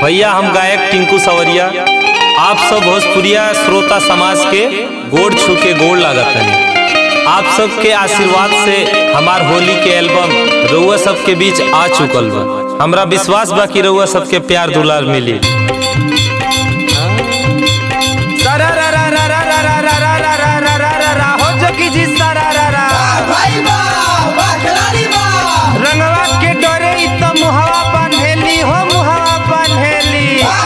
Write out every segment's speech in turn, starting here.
भैया हम गायक टिंकू सवरिया आप सब भोजपुरिया श्रोता समाज के गोड़ छू के गोड़ लागत हैं आप सबके आशीर्वाद से हमार होली के एल्बम रउआ सबके बीच आ चुकल बा हमरा विश्वास बा कि रउआ सबके प्यार दुलार मिली हो जोगी जी सारा रा रा रंगवा के डरे इ त मुहवा बांधेली हो मुहवा बांधेली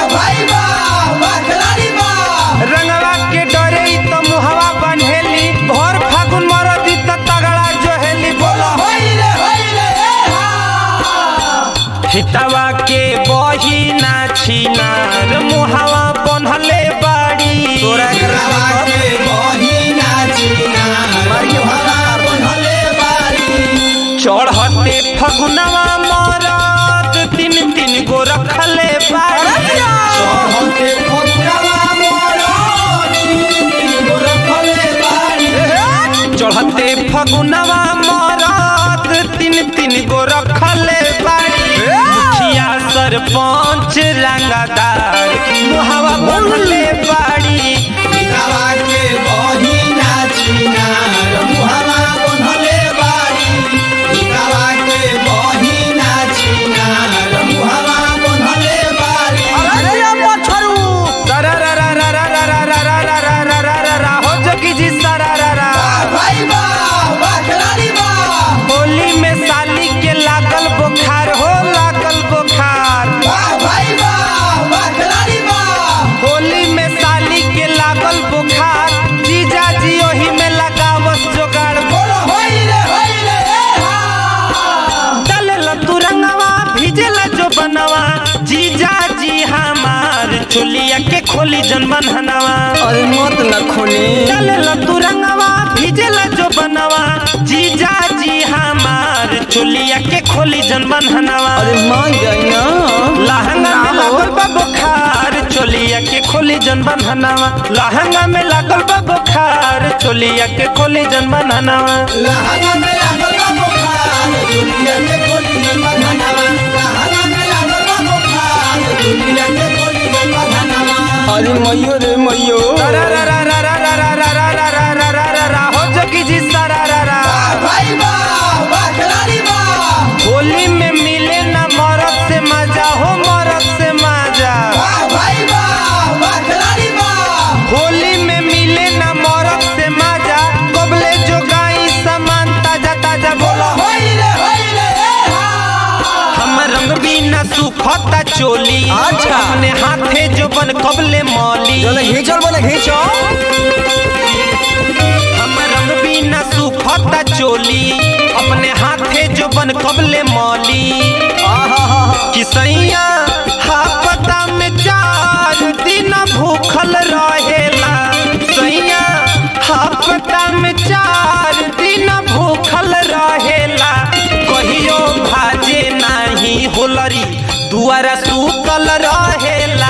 रंगवा के डरे इ त मुहवा बांधेली भोर फागुन मरदी त तगड़ा जोहेली बोलो हितवा के बही ना छिनार मुहवा बन्हले बाड़ी तोरा चढ़ते फगुनवा मरद तीन तीन गो रखले बाड़ी चढ़ते फगुनवा मरद तीन तीन गो रखले बाड़ी मुखिया सरपंच रंगदार मुहवा बनले बाड़ी हो जोगी जी सारा रा रा होली में साली के लागल बुखार हो लागल बुखार होली में साली के लागल बुखार जीजा जी ओही में लगावस जोगाड़ डलेला तू रंगवा भिजेला जो बनवा जीजा जी हमार चुलिया के खोली जन बनहनवा अरे मत न खोली डलेला तू रंगवा भिजेला जो बनवा जीजा जी हमार चुलिया के खोली जन बनहनवा अरे मान जाई ना लहंगा में लागल बा बुखार चोलिया के खोली जन बनहनवा लहंगा में लागल बा बुखार चोलिया के खोली जन बनहनवा अरे मैयो रे मैयो रा रा रा रा रा रा रा रा रा रा रा रा रा रा रा हो जोगी जी सारा रा रा होली में मिले ना मरद से मजा हो मरद से मजा होली में मिले ना मरद से मजा कबले जो गाई सामान ताजा ताजा बोला हम रंग बिना सुखता चोली अच्छा। अपने हाथे जो बन कबले मौली चलो घींचल बोले घींचो हम रंग बिना सुखता चोली अपने हाथे जो बन कबले मौली किसैया हापता में चार दिन भूखल रहेला सैया हापता में चार दिन भूखल रहेला कहियो भाजे नाही होलरी दुआरा सुतल रहेला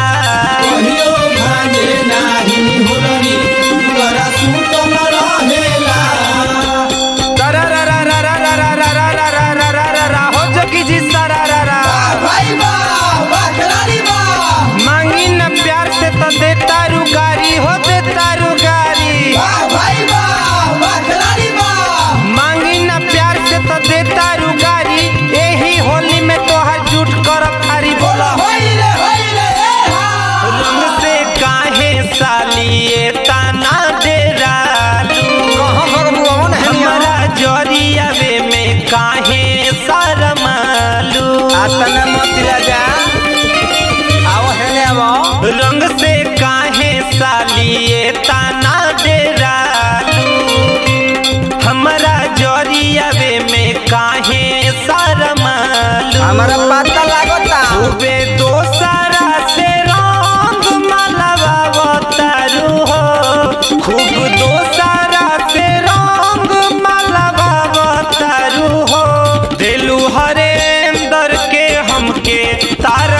रा रा रा रा रा रा रा रा रा रा रा रा रा रा रा हो जोगी जी सारा रा रा मांगी न प्यार से तो देता रुगारी हो देता रुगारी मांगी न प्यार से तो देता रुगारी यही होली में तोहर झूठ कर थारी बोला रंग से काहे साली ये ताना डेरालू कहाँ भगवान है हमारा जरियावे में काहे शरमालू आतना मत राजा आओ हेले आओ रंग से काहे सालिए ताना डेरालू हमारा जरियावे में काहे शरमालू हमारा पता लागता खूबे दोसरा से रंग मलबावतारू हो खूब दोसरा से रंग मलबावतारू हो दिलू हरेंदर के हमके तार